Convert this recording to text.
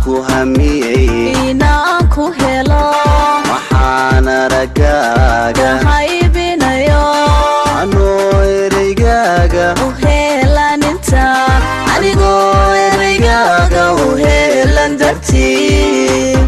ku hamiyey inaan ku helo waxaan aragaaga kahaybinayo anoo ereygaaga u heelan intaan anigoo ereygaaga u heelan dartii